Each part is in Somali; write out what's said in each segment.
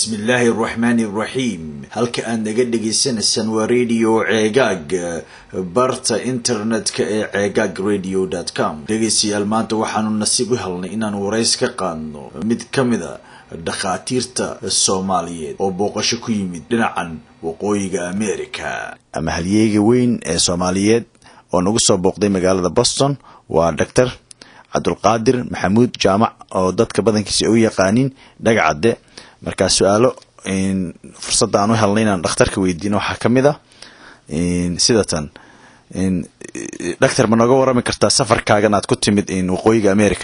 bismillaahi araxmaani araxiim halka aad naga dhagaysanaysaan waa radio ceegaag barta internetka ee ceegaag radio dt com dhegaystayaal maanta waxaanu nasiib u helnay inaanu warays ka qaadno mid ka mid a dhakhaatiirta soomaaliyeed oo booqasho ku yimid dhinacan waqooyiga america ama halyeega weyn ee soomaaliyeed oo nagu soo booqday magaalada boston waa doctor cabdulqaadir maxamuud jaamac oo dadka badankiisa ay u yaqaanin dhagacadde markaa su-aalo fursadda aan u helnay inaan dhakhtarka weydiino waxaa ka mid a sida tan doctor ma nooga warami kartaa safarkaagan aad ku timid waqooyiga america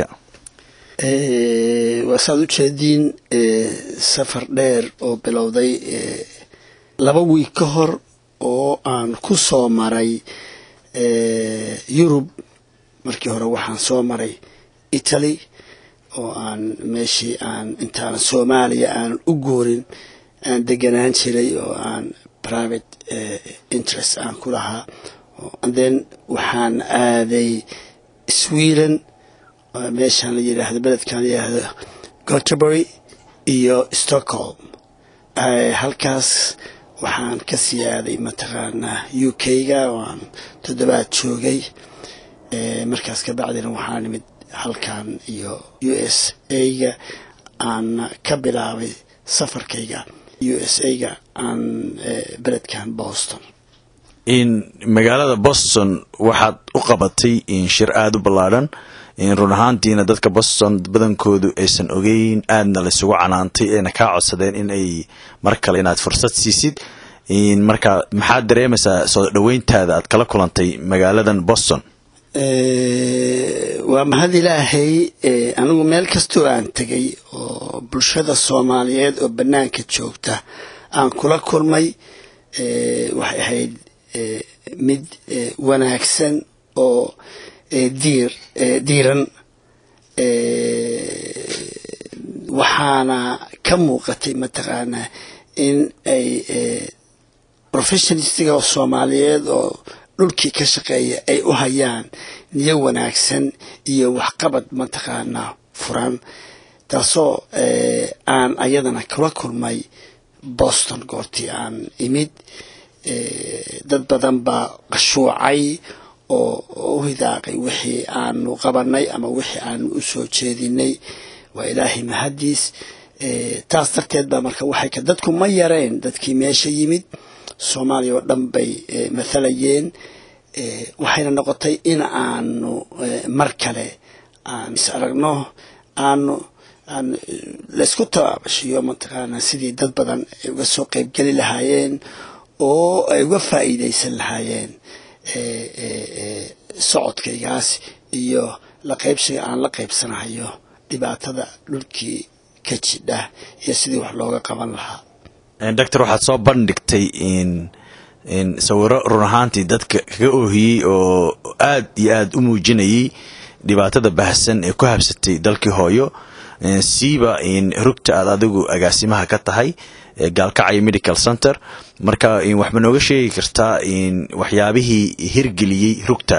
waa saad u jeediin safar dheer oo bilowday laba wiig ka hor oo aan ku soo maray yurub markii hore waxaan soo maray italy oo aan meeshii aan intaan soomaaliya aan u goorin aan deganaan jiray oo aan private interest aan ku lahaa then waxaan aaday sweden meeshaan la yidhaahdo beledkan la yidhaahdo goterbury iyo stockholm halkaas waxaan ka sii aaday mataqaanaa u k ga oo aan toddobaad joogay markaas ka bacdina waxaa nimid halkan iyo u s a ga aan ka bilaabay safarkayga u s a ga aan beledkan boston magaalada boston waxaad u qabatay shir aada u ballaadhan run ahaantiina dadka boston badankoodu aysan ogeyn aadna laysugu canaantay ayna kaa codsadeen in ay mar kale inaad fursad siisid marka maxaad dareemaysaa soo dhaweyntaada aad kala kulantay magaaladan boston waa mahad ilaahay anigu meel kastoo aan tegay oo bulshada soomaaliyeed oo bannaanka joogta aan kula kulmay waxay ahayd mid wanaagsan oo diir diiran waxaana ka muuqatay mataqaanaa in ay professionalistiga soomaaliyeed oo dhulkii ka shaqeeya ay u hayaan niyo wanaagsan iyo waxqabad mataqaanaa furan taasoo aan ayadana kula kulmay boston goortii aan imid dad badan baa qashuucay oo u hidaaqay wixii aanu qabanay ama wixii aanu u soo jeedinay waa ilaahay mahadiis taas darteed baa marka waxay ka dadku ma yareen dadkii meesha yimid soomaaliya oo dhan bay mathalayeen waxayna noqotay in aanu mar kale aan is aragno aanu aan laysku tabaabashiyo mataqaana sidii dad badan ay uga soo qeybgeli lahaayeen oo ay uga faa'iidaysan lahaayeen socodkaygaas iyo la qaybsiga aan la qaybsanahayo dhibaatada dhulkii ka jidha iyo sidii wax looga qaban lahaa doctor waxaad soo bandhigtay sawiro run ahaantii dadka kaga oohiyey oo aad iyo aad u muujinayay dhibaatada baahsan ee ku habsatay dalkii hooyo siiba rugta aad adigu agaasimaha ka tahay gaalkacyo medical center marka waxma nooga sheegi kartaa waxyaabihii hirgeliyey rugta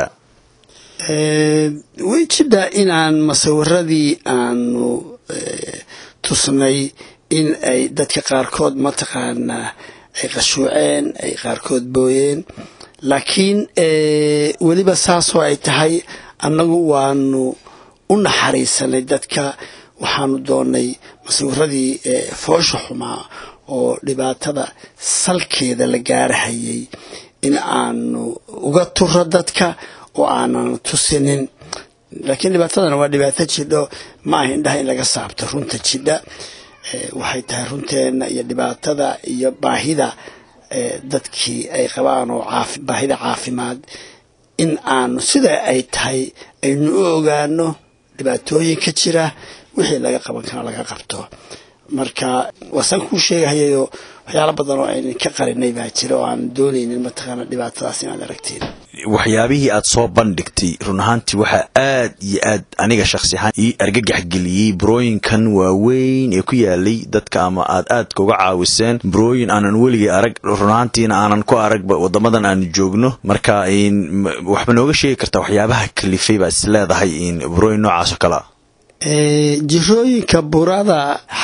way jidhaa inaan masawiradii aanu tusnay in ay dadka qaarkood mataqaanaa ay qashuuceen ay qaarkood booyeen laakiin weliba saasoo ay tahay annagu waanu u naxariisanay dadka waxaanu doonay masawiradii foosha xumaa oo dhibaatada salkeeda la gaarahayay in aanu uga turo dadka oo aanan tusinin laakiin dhibaatadana waa dhibaato jidho ma aha indhaha in laga saabto runta jidha waxay tahay runteena iyo dhibaatada iyo baahida dadkii ay qabaan oo baahida caafimaad in aanu sida ay tahay aynu u ogaano dhibaatooyinka jira wixii laga qaban kara laga qabto marka waasaan kuu sheegahayayoo waxyaalo badan oo aynan ka qarinay baa jira oo aan doonaynin mataqaana dhibaatadaas inaad aragtiin waxyaabihii aad soo bandhigtay run ahaantii waxaa aad iyo aad aniga shaksi ahaan ii argagax geliyey burooyinkan waaweyn ee ku yaalay dadka ama aad aadka uga caawiseen burooyin aanan weligay arag run ahaantiina aanan ku aragba wadamadan aanu joogno marka waxba nooga sheegi kartaa waxyaabaha kalifay baa is leedahay burooyin noocaas oo kalea jirooyinka burada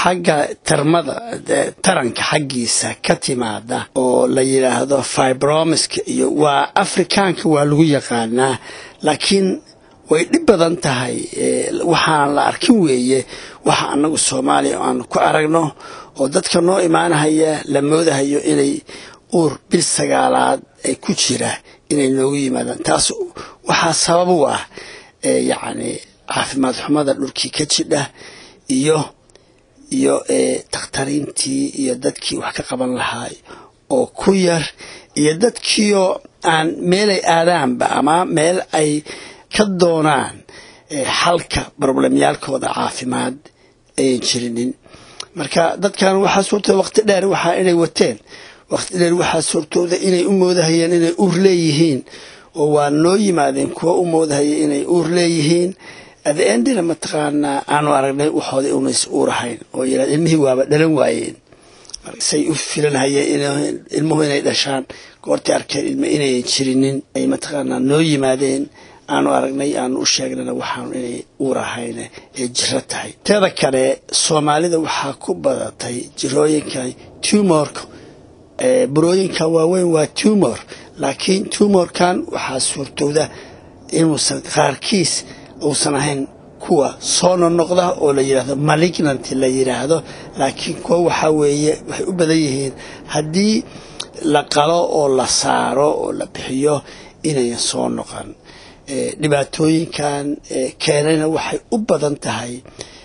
xagga tarmada taranka xaggiisa ka timaada oo la yidhaahdo fibromiska iyo waa afrikaanka waa lagu yaqaanaa laakiin way dhib badan tahay waxaan la arkin weeye waxa anagu soomaaliya aanu ku aragno oo dadka noo imaanahaya la moodahayo inay uur bil sagaalaad ay ku jira inay noogu yimaadaan taas waxaa sabab u ah yacni caafimaad xumada dhulkii ka jidha iyo iyo dakhtariintii iyo dadkii wax ka qaban lahaay oo ku yar iyo dadkiioo aan meelay aadaanba ama meel ay ka doonaan xalka broblemyaalkooda caafimaad ayan jirinin marka dadkan waxaa suurtooda waqti dheer waxaa inay wateen waqti dheer waxaa suurtooda inay u moodahayeen inay uur leeyihiin oo waa noo yimaadeen kuwa u moodahaya inay uur leeyihiin adeendina mataqaanaa aanu aragnay waxooda unays uurahayn oo yidhahd ilmihii waaba dhalan waayeen say u filanhayeen ilmuhu inay dhashaan goortay arkeen ilmo inayan jirinin ay mataqaanaa noo yimaadeen aanu aragnay aanu u sheegnana waxaanu inay uurahayne ee jiro tahay teeda kale soomaalida waxaa ku badatay jirooyinkan tumorka burooyinkan waaweyn waa tumor laakiin tumorkan waxaa suurtowda inuusan qaarkiis uusan ahayn kuwa soo nonoqda oo la yidhahdo malignant la yidhaahdo laakiin kuwa waxaa weeye waxay u badan yihiin haddii la qalo oo la saaro oo la bixiyo inayan soo noqon dhibaatooyinkan keenayna waxay u badan tahay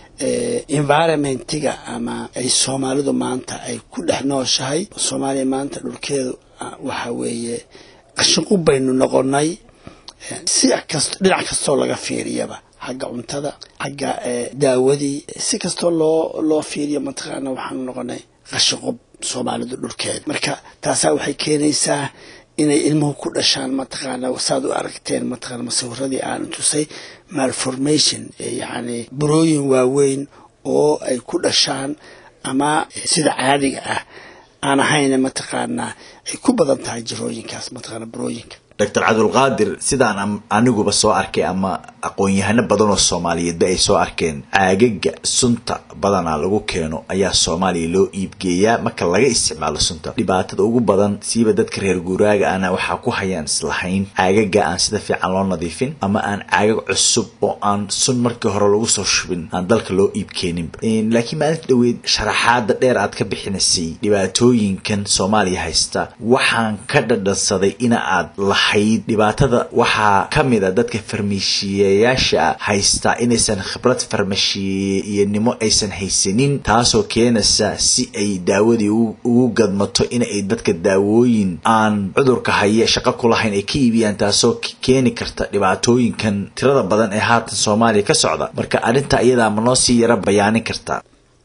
environmentiga ama ay soomaalidu maanta ay ku dhex nooshahay soomaaliya maanta dhulkeedu waxa weeye qashinqub baynu noqonay si kast dhinac kastoo laga fiiriyaba xagga cuntada xagga daawadii si kastoo loo loo fiiriyo mataqaana waxaanu noqonay qashinqub soomaalidu dhulkeeda marka taasaa waxay keenaysaa inay ilmuhu ku dhashaan mataqaana saad u aragteen mataqaana masawiradii aan tusay malformation yacni burooyin waaweyn oo ay ku dhashaan ama sida caadiga ah aan ahayna mataqaanaa ay ku badan tahay jirooyinkaas mataqaana burooyinka doctor cabdulqaadir sidaan aniguba soo arkay ama aqoon-yahano badan oo soomaaliyeedba ay soo arkeen caagaga sunta badanaa lagu keeno ayaa soomaaliya loo iibgeeyaa marka laga isticmaalo sunta dhibaatada ugu badan siiba dadka reer guuraaga ana waxaa ku hayaan islahayn caagaga aan sida fiican loo nadiifin ama aan caagag cusub oo aan sun markii hore lagu soo shubin aan dalka loo iibkeeninba laakiin maalinta dhaweyd sharaxaada dheer aad ka bixinaysay dhibaatooyinkan soomaaliya haysta waxaan ka dhadhansaday ina aad la dhibaatada waxaa ka mid a dadka farmashiyeyaasha haystaa inaysan khibrad farmashiyenimo aysan haysanin taasoo keenaysa si ay daawadii ugu gadmato inay dadka daawooyin aan cudurka haya shaqo kulahayn ay ka iibiyaan taasoo keeni karta dhibaatooyinkan tirada badan ee haatan soomaaliya ka socda marka arrinta iyadaa ma noo sii yaro bayaanin kartaa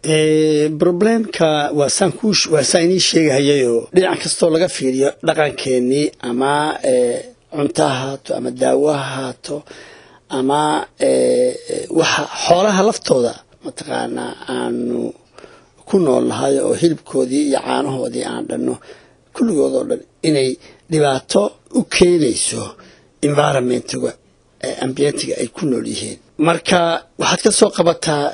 problemka waa saan ku waa saan inii sheegahayayoo dhinac kastoo laga fiiriyo dhaqankeenii ama cunto ha haato ama daawo ha haato ama waxa xoolaha laftooda mataqaanaa aanu ku nool nahay oo hilibkoodii iyo caanahoodii aan dhanno kulligood oo dhan inay dhibaato u keenayso environmentiga ambientiga ay ku nool yihiin marka waxaad ka soo qabataa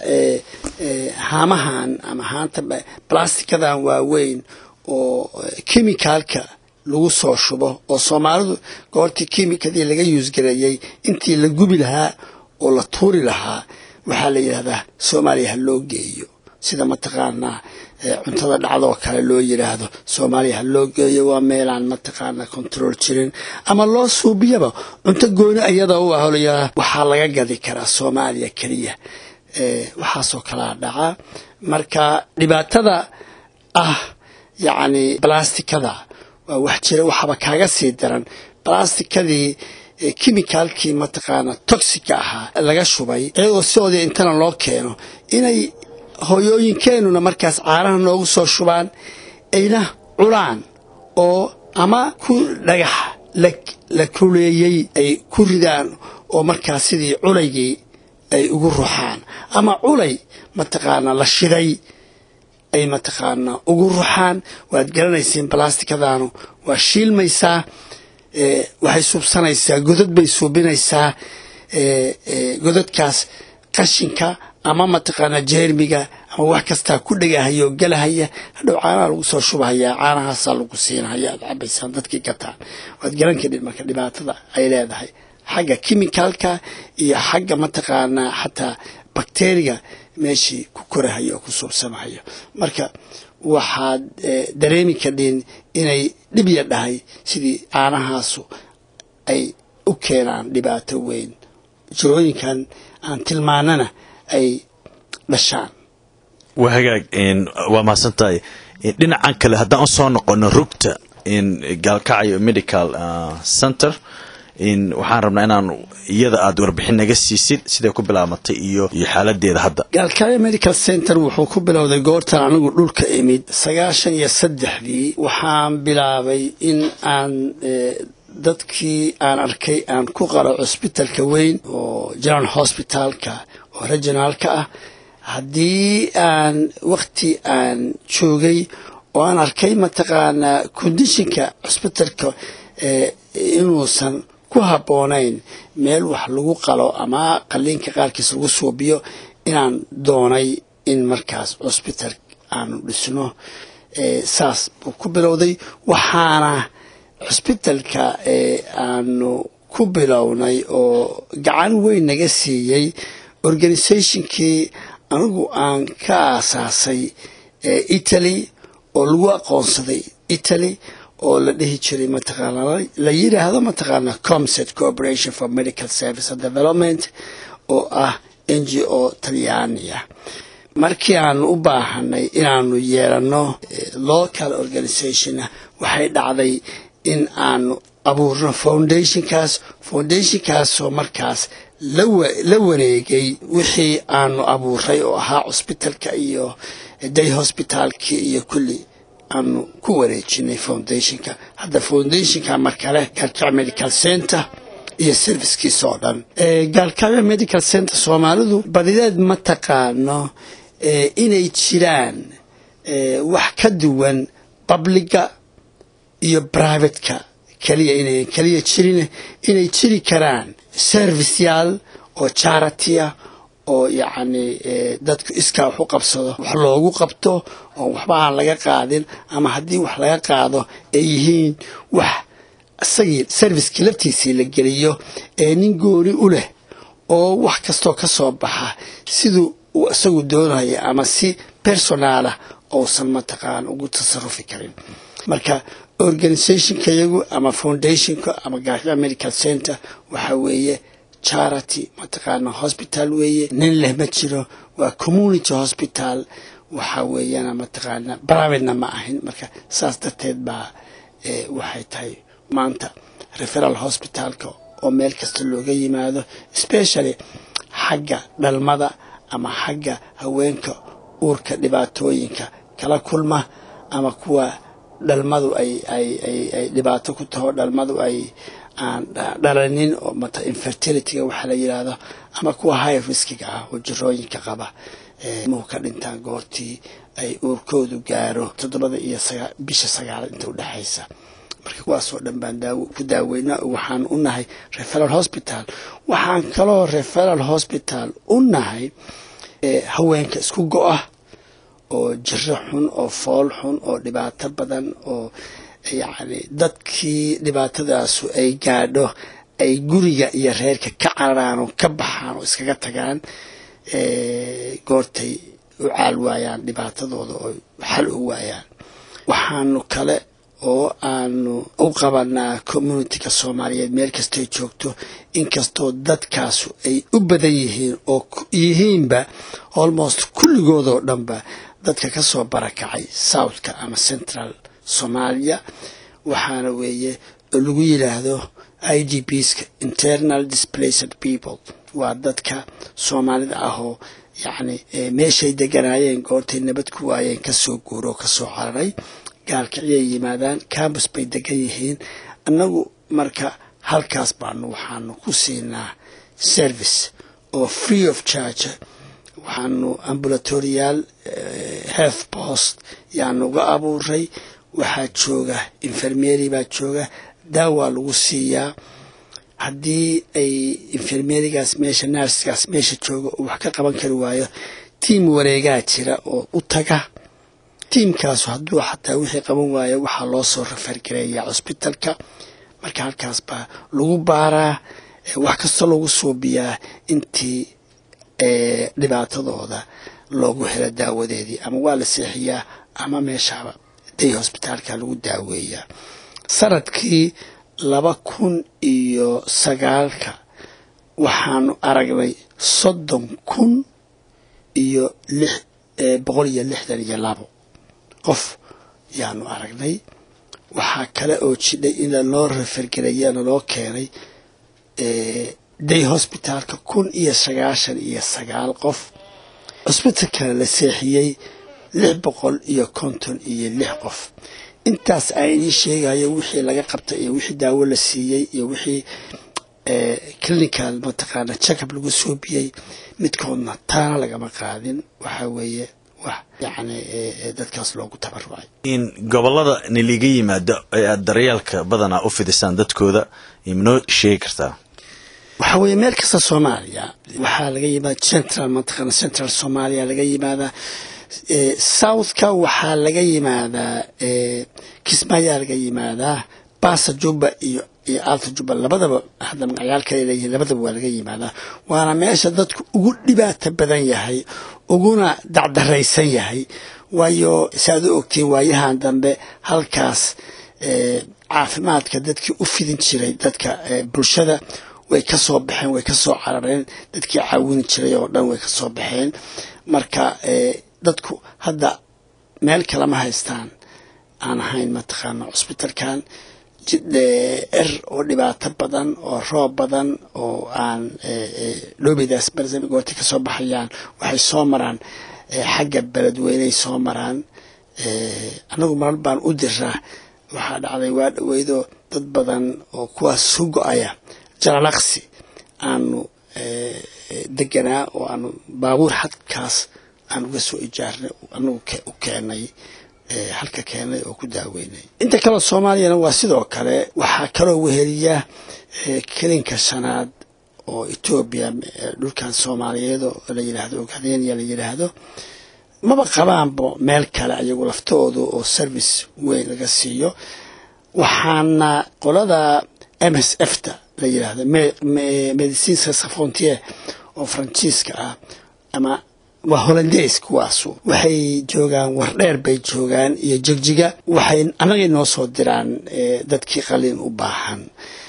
haamahan ama haanta blastikadan waaweyn oo kimicaalka lagu soo shubo oo soomaalidu goortii kimikadii laga yuusgareeyey intii la gubi lahaa oo la tuuri lahaa waxaa la yidhahdaa soomaaliya ha loo geeyo sida mataqaanaa cuntada dhacdoo kale loo yidhaahdo soomaaliya ha loo geeyo waa meelaan mataqaanaa control jirin ama loo suubiyaba cunto gooni iyadoo u aholayaa waxaa laga gadi karaa soomaaliya keliya waxaasoo kalaa dhaca marka dhibaatada ah yacni blastikada waa wax jira waxaaba kaaga sii daran blastikadii kimicaalkii mataqaana toxica ahaa laga shubay iyagoo sidoodii intana loo keeno inay hooyooyinkeenuna markaas caanaha noogu soo shubaan ayna cunaan oo ama ku dhagax la kuleeyey ay ku ridaan oo markaas sidii culaygii ay ugu ruxaan ama culay mataqaanaa la shiday ay mataqaanaa ugu ruxaan waad garanayseen balastikadaanu waa shiilmaysaa waxay suubsanaysaa godad bay suubinaysaa godadkaas qashinka ama mataqaanaa jeermiga ama wax kastaa ku dhegahaya oo gelahaya hadhow caanaha lagu soo shubahayaa caanahaasaa lagu siinahaya aad cabaysaan dadkii gataan waad garan kadhin marka dhibaatada ay leedahay xagga kimicalka iyo xagga mataqaanaa xataa bakteriga meeshii ku korahayo oo ku suubsamahayo marka waxaad dareemi kadhin inay dhib ya dhahay sidii caanahaasu ay u keenaan dhibaato weyn jirooyinkan aan tilmaanana ay dhashaan waa hagaag waa mahadsan tahay dhinacan kale haddaan usoo noqono rugta gaalkacyo medical center waxaan rabnaa inaan iyada aada warbixin naga siisid siday ku bilaabatay iyo iyo xaaladeeda hadda gaalkacyo medical center wuxuu ku bilowday goortan anigu dhulka imid sagaashan iyo saddexdii waxaan bilaabay in aan dadkii aan arkay aan ku qaro cusbitalka weyn oo general hospitalka oo regionaalka ah haddii aan wakti aan joogay oo aan arkay mataqaanaa condishinka cusbitalka inuusan ku habboonayn meel wax lagu qalo ama qaliinka qaarkiis lagu suubiyo inaan doonay in markaas cusbital aanu dhisno saas buu ku bilowday waxaana cusbitalka aanu ku bilownay oo gacan weyn naga siiyey organisationkii anigu aan ka aasaasay italy oo lagu aqoonsaday italy oo la dhihi jiray mataqaana la yidhaahdo mataqaana comset corporation for medical service and development oo ah n g o talyaaniya markii aanu u baahanay inaanu yeelano local organizationna waxay dhacday in aanu abuurno foundationkaas foundationkaasoo markaas la wareegay wixii aanu abuuray oo ahaa cusbitalka iyo day hospitaalkii iyo kulli aanu ku wareejinay foundationka hadda foundationka markale gaalkacyo medical center iyo servicekiisa oo dhan gaalkacyo medical center soomaalidu badideed ma taqaano inay jiraan wax ka duwan publiga iyo privateka keliya inay keliya jirin inay jiri karaan serviceyaal oo charitya oo yacni dadku iskaa wax u qabsado wax loogu qabto oo waxba aan laga qaadin ama haddii wax laga qaado ay yihiin wax isagii servicekii laftiisii la geliyo ee nin gooni u leh oo wax kastoo ka soo baxa siduu uu isagu doonaya ama si personaalah uusan mataqaan ugu tasarufi karin marka organizationka iyagu ama foundationka ama gaarka medical center waxaa weeye charity mataqaana hospital weeye nin leh ma jiro waa community hospital waxaa weeyana mataqaana privatena ma ahin marka saas darteed baa waxay tahay maanta referal hospitalka oo meel kasta looga yimaado especially xagga dhalmada ama xagga haweenka uurka dhibaatooyinka kala kulma ama kuwa dhalmadu ay ay ay ay dhibaato ku taho dhalmadu ay aan dhalanin oo mata infertilityga waxaa la yidhaahdo ama kuwa high riskiga ah oo jirooyinka qaba muhu ka dhintaan goortii ay uurkoodu gaaro toddobada iyo bisha sagaalaad inta udhexaysa marka kuwaasoo dhan baan ku daaweynaa waxaan u nahay referal hospital waxaan kaloo referal hospital u nahay haweenka isku go-ah oo jiro xun oo fool xun oo dhibaato badan oo yacni dadkii dhibaatadaasu ay gaadho ay guriga iyo reerka ka cararaan oo ka baxaan oo iskaga tagaan goortay u caal waayaan dhibaatadooda oo xal u waayaan waxaanu kale oo aanu u qabanaa communityka soomaaliyeed meel kastay joogto inkastoo dadkaasu ay u badan yihiin oo yihiinba almost kulligoodoo dhanba dadka ka soo barakacay southka ama central soomaaliya waxaana weeye oo lagu yidhaahdo i d bska internal displaced people waa dadka soomaalida ahoo yacni meeshay deganaayeen goortay nabad ku waayeen kasoo guuro oo kasoo cararay gaalkiciyay yimaadaan cambus bay degan yihiin annagu marka halkaas baanu waxaanu ku siinaa service oo free of charge waxaanu ambulatorial health post yaanu uga abuuray waxaa jooga infermery baa jooga daawaa lagu siiyaa haddii ay infermerigaas meesha narskaas meesha jooga uu wax ka qaban kari waayo tiim wareegaa jira oo u taga tiimkaasu hadduu xataa wixii qaban waayo waxaa loo soo rafargareeyaa cusbitalka marka halkaas baa lagu baaraa wax kastoo lagu suubiyaa intii dhibaatadooda loogu helo daawadeedii ama waa la seexiyaa ama meeshaaba day hosbitaalka lagu daaweeyaa sanadkii laba kun iyo sagaalka waxaanu aragnay soddon kun iyo lix boqol iyo lixdan iyo labo qof yaanu aragnay waxaa kale oo jidhay in lanoo rafargelaya laloo keenay day hosbitaalka kun iyo sagaashan iyo sagaal qof cusbitalkana la seexiyey lix boqol iyo konton iyo lix qof intaas aan inii sheegayo wixii laga qabtay iyo wixii daawo la siiyey iyo wixii clinical mataqaana jacab lagu soobiyey midkoodna taana lagama qaadin waxaa weeye wax yacni dadkaas loogu tabarucay in gobolada niliga yimaado ee aada daryeelka badanaa u fidisaan dadkooda manoo sheegi kartaa waxaa weeye meel kasta soomaaliya waxaa laga yimaada central mataqaana central soomaaliya laga yimaadaa southka waxaa laga yimaadaa kismaayaa laga yimaadaa basa jubba iyo iyo alta jubba labadaba hadda magacyaal kale leeyihiin labadaba waa laga yimaadaa waana meesha dadku ugu dhibaata badan yahay uguna dacdaraysan yahay waayo saaad u ogtiin waayahan dambe halkaas caafimaadka dadkii u fidin jiray dadka bulshada way ka soo baxeen way ka soo carareen dadkii caawini jiray oo dhan way ka soo baxeen marka dadku hadda meel kalema haystaan aan ahayn mataqaana cusbitalkan jidher oo dhibaato badan oo roob badan oo aan dhoobidaas barzami goortay ka soo baxayaan waxay soo maraan xagga beledweyney soo maraan annagu marar baan u diraa waxaa dhacday waa dhaweydo dad badan oo kuwaas su go-aya jalalaqsi aanu deganaa oo aanu baabuur xadkaas aan uga soo ijaarnay anagu u keenay halka keenay oo ku daaweynay inta kaleo soomaaliyana waa sidoo kale waxaa kaloo weheliya kelinka shanaad oo etoobiya dhulkan soomaaliyeed oo la yidhaahdo ogadeenya la yidhaahdo maba qabaanbo meel kale ayagu laftoodu oo service weyn laga siiyo waxaana qolada m s f ta la yidhaahdo mediciinska safrontier oo faranjiiska ah ama waa holandeys kuwaasu waxay joogaan wardheer bay joogaan iyo jegjiga waxay annagay noo soo diraan dadkii qalin u baahan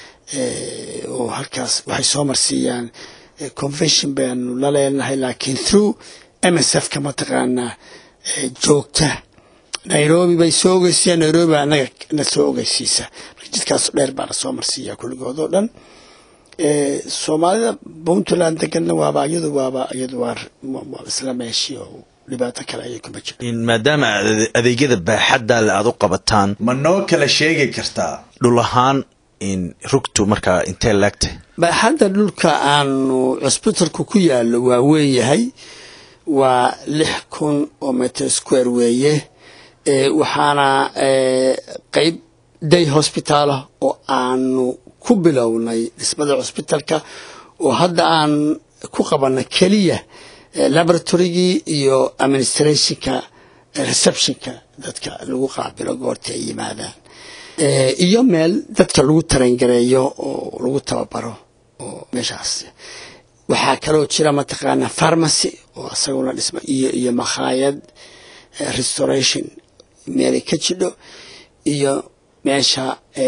oo halkaas waxay soo marsiiyaan convention baanu la leenahay laakiin through m s f ka mataqaanaa joogta nairobi bay soo ogeysiiyaan nairobi baa annaga na soo ogeysiisa marka jidkaas dheer baa na soo marsiiya kulligood oo dhan soomaalida puntland deganna waaba iyadu waaba iyadu waa isla meeshii oo dhibaato kale ayay kuma jira maadaama adeegyada baaxadda le aada u qabataan ma noo kala sheegi kartaa dhul ahaan in rugtu markaa intee laagtay baaxadda dhulka aanu cusbitalku ku yaallo waa weyn yahay waa lix kun oo meter square weeye waxaana qeyb day hospitalah oo aanu ku bilownay dhismada cusbitalka oo hadda aan ku qabanay keliya laboratorygii iyo administrationka receptionka dadka lagu qaabilo goorta ay yimaadaan iyo meel dadka lagu tarangareeyo oo lagu tababaro oo meeshaas waxaa kaloo jira mataqaana pharmacy oo isaguna dhisma iyo iyo makhaayad restoration meelay ka jidho iyo meesha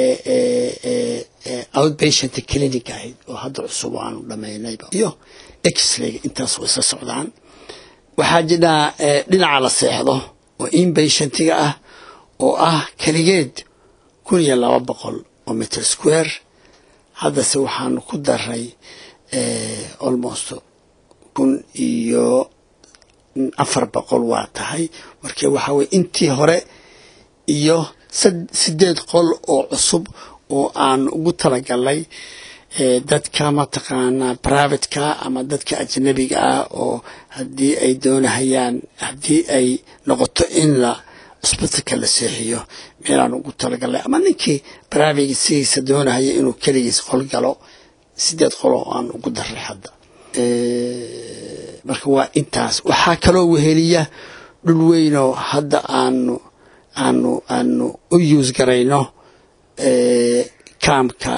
outpatient clinic ahayd oo hadda cusub aanu dhamaynayba iyo exrayga intaas way isla socdaan waxaa jidhaa dhinaca la seexdo oo inpatientiga ah oo ah keligeed kun iyo laba boqol oo meter square haddase waxaanu ku daray almost kun iyo afar boqol waa tahay marka waxaa weye intii hore iyo sideed qol oo cusub oo aan ugu talagalnay dadka mataqaanaa privateka ama dadka ajnabiga ah oo haddii ay doonahayaan haddii ay noqoto in la cusbitalka la seexiyo meelaan ugu talagalnay ama ninkii private sidiisa doonahaya inuu keligiis qol galo sideed qol oo aan ugu daray hadda marka waa intaas waxaa kaloo weheliya dhul weynoo hadda aanu aanu aanu u yuus garayno kaamka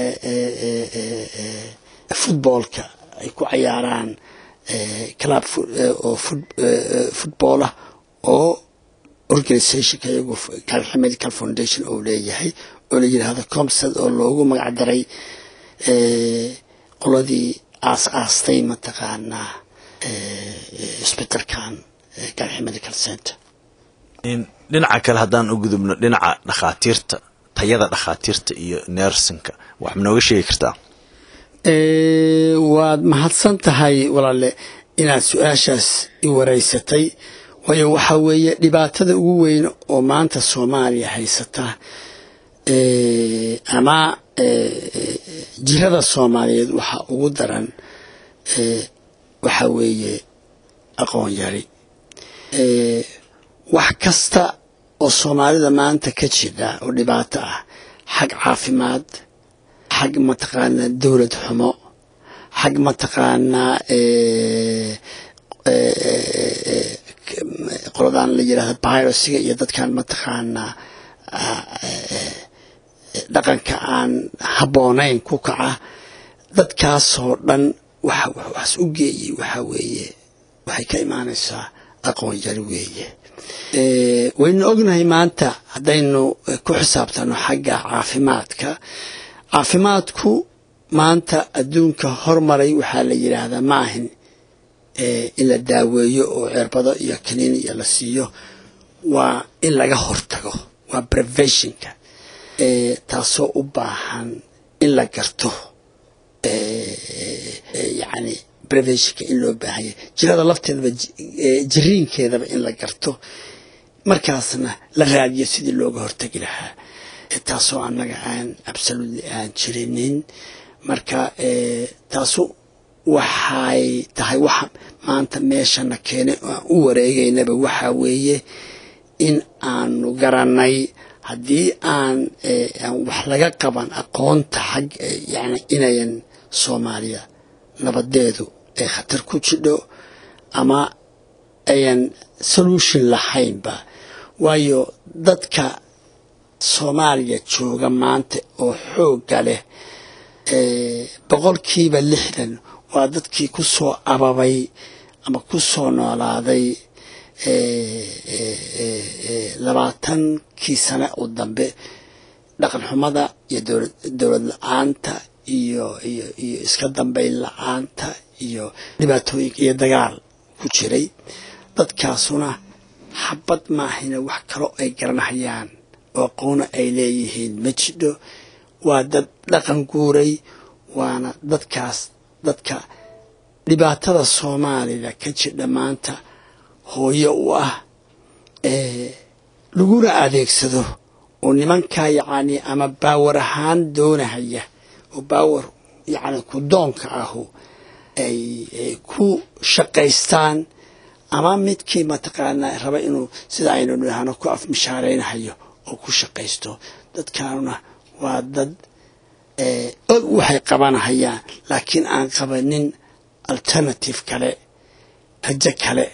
futboolka ay ku cayaaraan club oo futboolah oo organizationka iyagu medical foundation oo leeyahay oo la yidhaahdo comsad oo loogu magac daray qoladii aas aastay mataqaanaa isbitalkan galxi medical center dhinaca kale haddaan u gudubno dhinaca dhakhaatiirta tayada dhakhaatiirta iyo nersinka wax ma nooga sheegi kartaa waad mahadsan tahay walaale inaad su-aashaas i wareysatay waayo waxaa weeye dhibaatada ugu weyn oo maanta soomaaliya haysata ama jirada soomaaliyeed waxaa ugu daran waxaa weeye aqoon yari wax kasta oo soomaalida maanta ka jira oo dhibaato ah xag caafimaad xag mataqaanaa dowlad xumo xag mataqaanaa qoladan la yidhahda birosiga iyo dadkan mataqaanaa dhaqanka aan habboonayn ku kaca dadkaasoo dhan waxaas u geeyey waxaa weeye waxay ka imaanaysaa aqoon yari weeye waynu ognahay maanta haddaynu ku xisaabtano xagga caafimaadka caafimaadku maanta adduunka hormaray waxaa la yidhaahdaa ma ahin in la daaweeyo oo ceerbado iyo kaniin iyo la siiyo waa in laga hortago waa preventionka taasoo u baahan in la garto yani preventionka in loo baahanya jirada lafteedaba jiriinkeedaba in la garto markaasna la raadiyo sidii looga hortegi lahaa taasoo annaga aan absolutely aan jirinin marka taasu waxay tahay waxa maanta meeshana keenay oo aan u wareegaynaba waxaa weeye in aanu garanay haddii aan wax laga qaban aqoonta xag yani inayan soomaaliya nabadeedu ay khatar ku jidho ama ayan solution lahaynba waayo dadka soomaaliya jooga maanta oo xoogga leh boqolkiiba lixdan waa dadkii ku soo ababay ama ku soo noolaaday labaatankii sane oo dambe dhaqan xumada iyo dowlad la-aanta iyo iyo iyo iska dambayn la-aanta iyo dhibaatooyinka iyo dagaal ku jiray dadkaasuna xabad maahina wax kaloo ay garanhayaan oo aqoona ay leeyihiin ma jidho waa dad dhaqan guuray waana dadkaas dadka dhibaatada soomaalida ka jidha maanta hooyo u ah laguna adeegsado oo nimankaa yacni ama baawar ahaan doonahaya oo baawar yacni ku doonka ahu ay ku shaqaystaan ama midkii mataqaanaa raba inuu sida aynu dhahno ku afmishaaraynahayo oo ku shaqaysto dadkaanuna waa dad og waxay qabanahayaan laakiin aan qabanin alternative kale rajo kale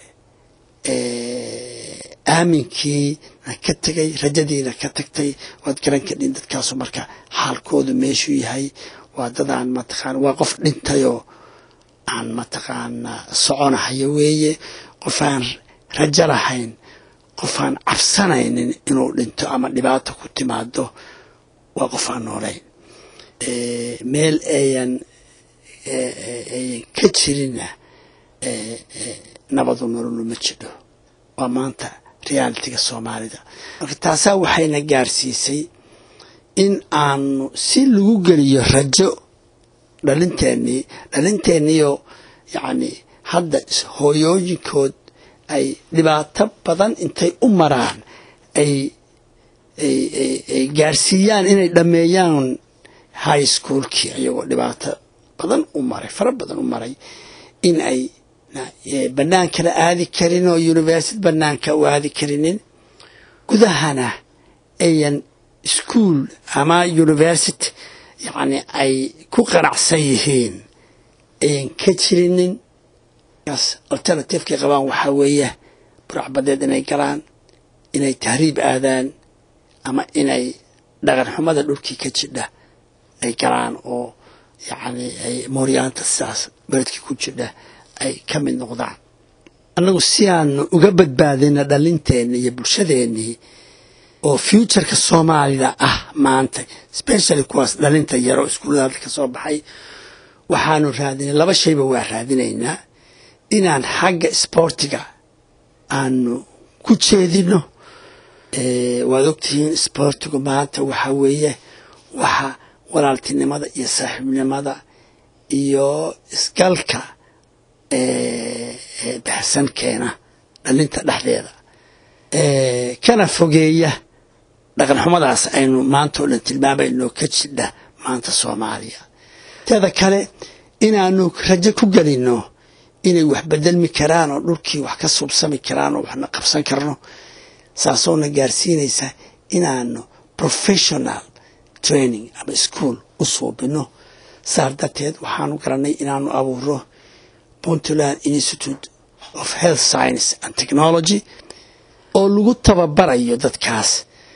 aaminkiina ka tegay rajadiina ka tagtay waad garan kadhin dadkaasu marka xaalkoodu meeshuu yahay waa dadaan mataqaana waa qof dhintayoo aan mataqaanaa soconahayo weeye qof aan rajo lahayn qof aan cabsanaynin inuu dhinto ama dhibaato ku timaado waa qof aan noolayn meel ayan ayan ka jirinna nabadu nololu ma jidho waa maanta realitiga soomaalida marka taasaa waxayna gaarsiisay in aanu si lagu geliyo rajo dhalinteennii dhalinteeniyo yacni hadda hooyooyinkood ay dhibaato badan intay u maraan ay ay gaarsiiyaan inay dhammeeyaan high schoolkii ayagoo dhibaato badan u maray fara badan u maray in ay bannaankana aadi karin oo university bannaanka u aadi karinin gudahana ayan school ama university yacni ay ku qanacsan yihiin ayan ka jirinin kaas alternativekay qabaan waxaa weeye buracbadeed inay galaan inay tahriib aadaan ama inay dhaqan xumada dhulkii ka jidha ay galaan oo yacni ay mooryaanta sidaas beledkii ku jidha ay ka mid noqdaan annagu si aanu uga badbaadina dhalinteenna iyo bulshadeennii oo futureka soomaalida ah maanta specially kuwaas dhalinta yaro iskuullada ka soo baxay waxaanu raadinay laba shayba waa raadinaynaa inaan xagga sboortiga aanu ku jeedino waad ogtihiin sboortigu maanta waxaa weeye waxa walaaltinimada iyo saaxiibnimada iyo isgalka baxsan keena dhalinta dhexdeeda kana fogeeya dhaqan xumadaas aynu maanta oo dhan tilmaamayno ka jidha maanta soomaaliya teeda kale inaanu rajo ku gelino inay wax bedelmi karaan oo dhulkii wax ka suubsami karaan oo waxna qabsan karno saasoona gaarsiinaysa inaanu professional training ama school u suubino saas darteed waxaanu garanay inaanu abuuro puntland institute of health science and technology oo lagu tababarayo dadkaas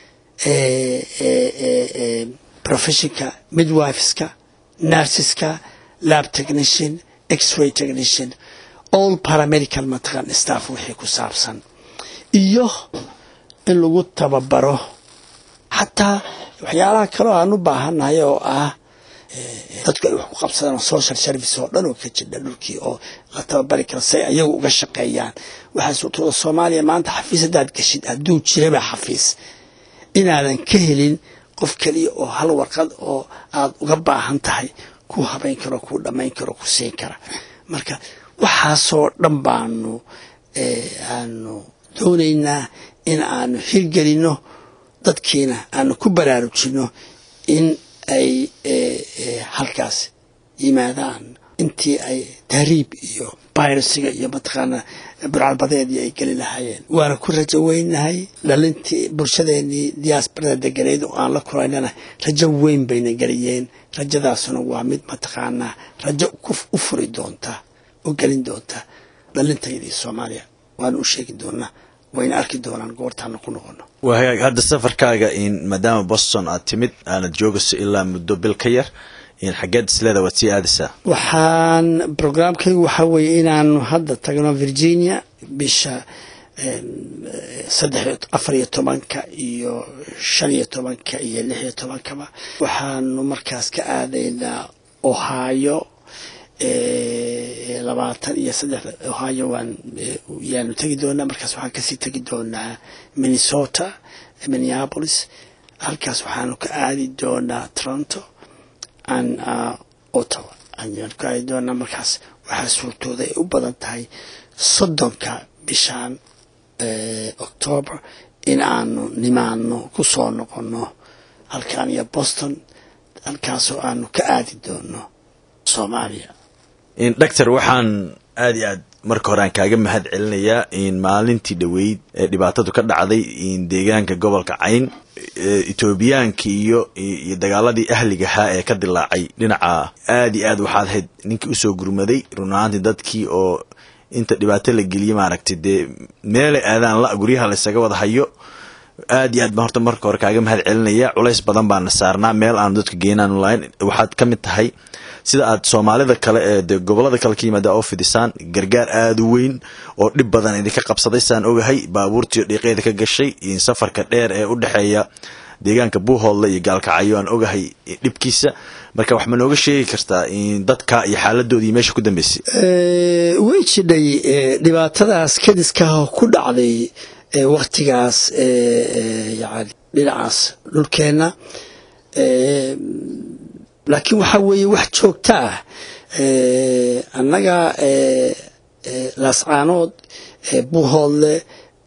professionka midwiveska nurseska lab technician x-ray technician all paramedical mataqan staff wixii ku saabsan iyo in lagu tababaro xataa waxyaalaha kaleo aan u baahannahay oo ah dadku ay wax ku qabsadaan social service oo dhan oo ka jidha dhulkii oo la tababari karo say ayagu uga shaqeeyaan waxaa suurtooda soomaaliya maanta xafiis haddaad geshid hadduu jiraba xafiis inaadan ka helin qof keliya oo hal warqad oo aad uga baahan tahay ku habayn karo kuu dhammayn karo ku siin kara marka waxaasoo dhan baanu aanu doonaynaa in aanu hirgelinno dadkiina aanu ku baraarujinno in ay halkaas yimaadaan intii ay tahriib iyo bayrasiga iyo mataqaana burcadbadeedii ay geli lahaayeen waana ku rajo weynahay dhalintii bulshadeenii diyaasbarada deganeyd oo aan la kulaynana rajo weyn bayna geliyeen rajadaasuna waa mid mataqaanaa rajo u furi doonta u gelin doonta dhalintaydii soomaaliya waanu u sheegi doonaa wayna arki doonaan goortaana ku noqono waa hagaag hadda safarkaaga in maadaama boston aad timid aanad joogayso ilaa muddo bil ka yar xaggeed isleeda waad sii aadaysaa waxaan brograamkaygu waxaa weeye inaanu hadda tagno virginia bisha saddex afar iyo tobanka iyo shan iyo tobanka iyo lix iyo tobankaba waxaanu markaas ka aadaynaa ohio labaatan iyo saddex ohio waan yaanu tegi doonaa markaas waxaan kasii tegi doonaa minnesota minneapolis halkaas waxaanu ka aadi doonaa toronto an ottawa ayaan ka aadi doonaa markaas waxaa suurtooda ay u badan tahay soddonka bishaan octoober in aanu nimaano ku soo noqonno halkaan iyo boston halkaasoo aanu ka aadi doono soomaaliya doctor waxaan aada iyo aad marka hore aan kaaga mahad celinayaa in maalintii dhoweyd ee dhibaatadu ka dhacday deegaanka gobolka cayn etoobiyaanka iyo iyo dagaaladii ahligahaa ee ka dilaacay dhinaca aada iyo aad waxaad ahayd ninkii usoo gurmaday run ahaantii dadkii oo inta dhibaato la geliyey maaragtay dee meelay aadaan la guryaha laysaga wada hayo aad iyo aad baan horta marka hore kaaga mahad celinaya culays badan baana saarnaa meel aanu dadka geenaanu lahayn waxaad ka mid tahay sida aad soomaalida kale ee de gobolada kale ka yimaada oo fidisaan gargaar aada u weyn oo dhib badan idinka qabsaday saan ogahay baabuurtiio dhiiqeeda ka gashay safarka dheer ee u dhexeeya deegaanka buuhoodle iyo gaalkacyo aan ogahay dhibkiisa marka wax ma nooga sheegi kartaa dadka iyo xaaladoodii meesha ku dambeysay way jidhay dhibaatadaas kadiskaah ku dhacday waktigaas yani dhinacaas dhulkeenna laakiin waxaa weeye wax joogta ah annaga laascaanood buuhoodle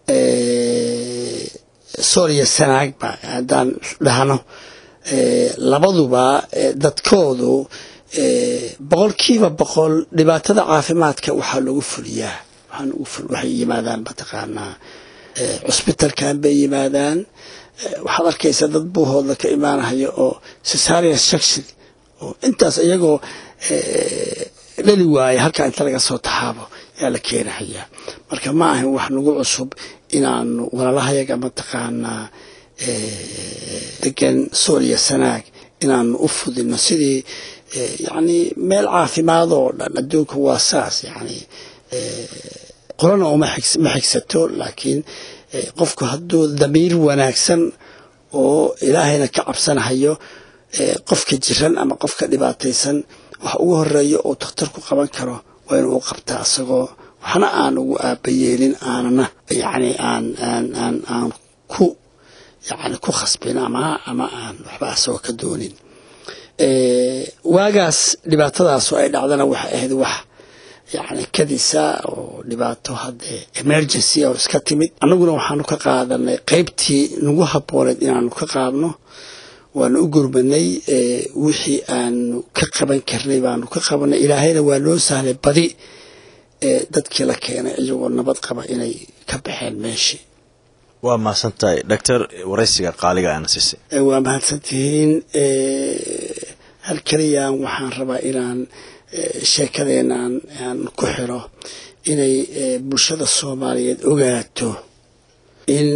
sooriya sanaagba haddaan dhahno labaduba dadkoodu boqolkiiba boqol dhibaatada caafimaadka waxaa lagu fuliyaa waxay yimaadaan mataqaanaa cusbitalkan bay yimaadaan waxaad arkaysaa dad buuhoodla ka imaanahaya oo cesaria section oo intaas iyagoo dhali waaye halkaa inta laga soo taxaabo yaa la keenahayaa marka ma ahan wax nagu cusub inaanu walaalahayaga mataqaanaa degan sool iyo sanaag inaanu u fudino sidii yacni meel caafimaad oo dhan adduunka waa saas yacni qolana uma ma xigsato laakiin qofku hadduu damiir wanaagsan oo ilaahayna ka cabsanahayo qofka jiran ama qofka dhibaataysan wax ugu horeeya oo dakhtarku qaban karo waa inuu u qabtaa isagoo waxna aan ugu aabayeelin aanana yacni aan aan aan aan ku yacni ku khasbin ama ama aan waxba asagoo ka doonin waagaas dhibaatadaas oo ay dhacdana waxay ahayd wax yacni kadisa oo dhibaato haddee emergency oo iska timid annaguna waxaanu ka qaadanay qaybtii nagu habbooneed inaanu ka qaadno waanu u gurmanay wixii aanu ka qaban karnay baanu ka qabanay ilaahayna waa noo sahlay badi dadkii la keenay iyagoo nabad qaba inay ka baxeen meeshii waa mahadsan tahay doctor waraysiga qaaliga aana siisay waa mahadsantihiin hal keliyaan waxaan rabaa inaan sheekadeenaan aan ku xiro inay bulshada soomaaliyeed ogaato in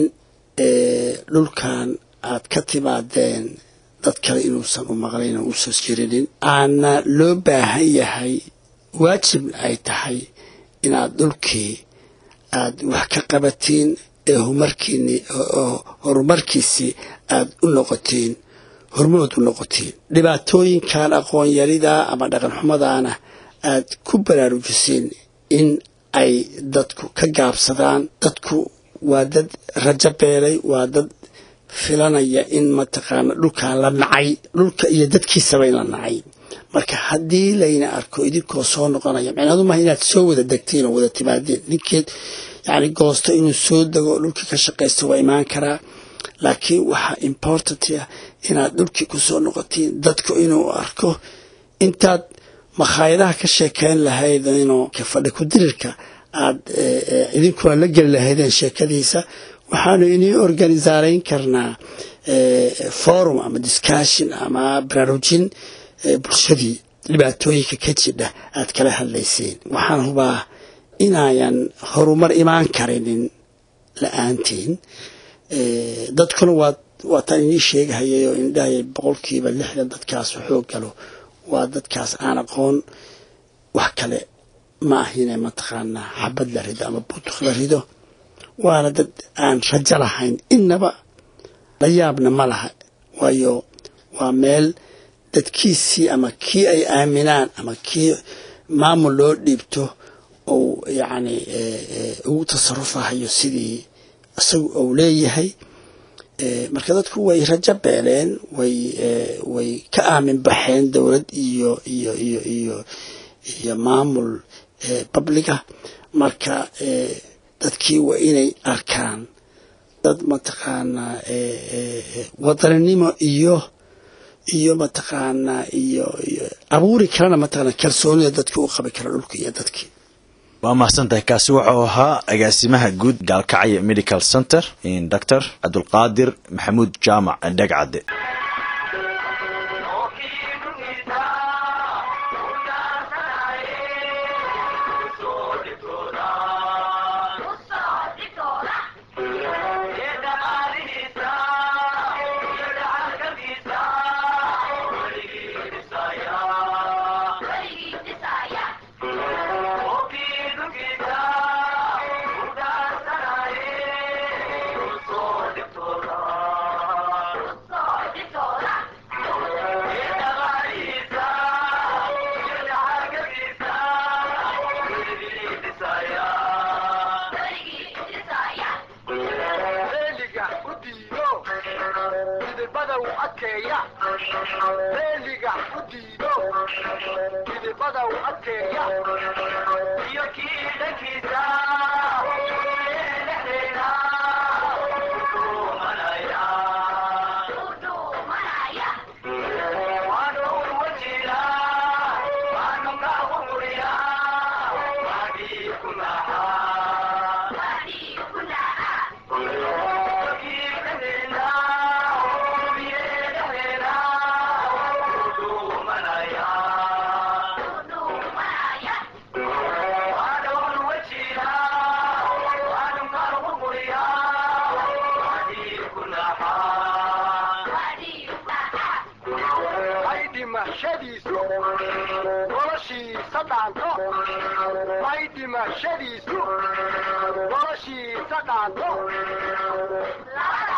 dhulkan aad ka timaadeen dad kale inuusan u maqlayn oo uusan jirinin aana loo baahan yahay waajibna ay tahay inaad dhulkii aad wax ka qabatiin ee horumarkiini horumarkiisii aad u noqotiin hormood u noqotiin dhibaatooyinkan aqoonyarida ama dhaqanxumadaana aad ku baraarujisiin in ay dadku ka gaabsadaan dadku waa dad rajo beelay waa dad filanaya in mataqaana dhulkan la nacay dhulka iyo dadkiisaba in la nacay marka haddii layna arko idinkoo soo noqonaya micnaadu maaha inaad soo wada degtiin oo wada timaadeen ninkeed yacni goosto inuu soo dego dhulkii ka shaqaysto waa imaan karaa laakiin waxaa important ah inaad dhulkii ku soo noqotiin dadku inuu arko intaad makhaayadaha ka sheekeyn lahayd inuu fadhi ku dirirka aad idinkuna la geli lahaydeen sheekadiisa waxaanu inii organisaarayn karnaa forum ama discussion ama baraarujin bulshadii dhibaatooyinka ka jidha aad kala hadlayseen waxaan hubaa inaayan horumar imaan karinin la-aantiin dadkuna waa waataan inii sheegahayay oo indhahayay boqolkiiba lixdan dadkaas xoog galo waa dadkaas aan aqoon wax kale ma ahine mataqaanaa xabad la rido ama butuq la rido waana dad aan rajo lahayn innaba la yaabna ma laha waayo waa meel dadkiisii ama kii ay aaminaan ama kii maamul loo dhiibto ou yacni ugu tasarufahayo sidii isagu ou leeyahay marka dadku way rajo beeleen way way ka aamin baxeen dowlad iyo iyo iyo iyo iyo maamul babliga marka dadkii waa inay arkaan dad mataqaanaa wadaninimo iyo iyo mataqaanaa iyo iyo abuuri karana mataqaana kalsoonida dadki u qabi kara dhulka iyo dadkii waa mahadsantahay kaasi wuxuu ahaa agaasimaha guud gaalkacyo medical center doctor cabdulqaadir maxamuud jaamac dhegcadde noloshiisa dhaanto may dhimashadiisu noloshiisa dhaanto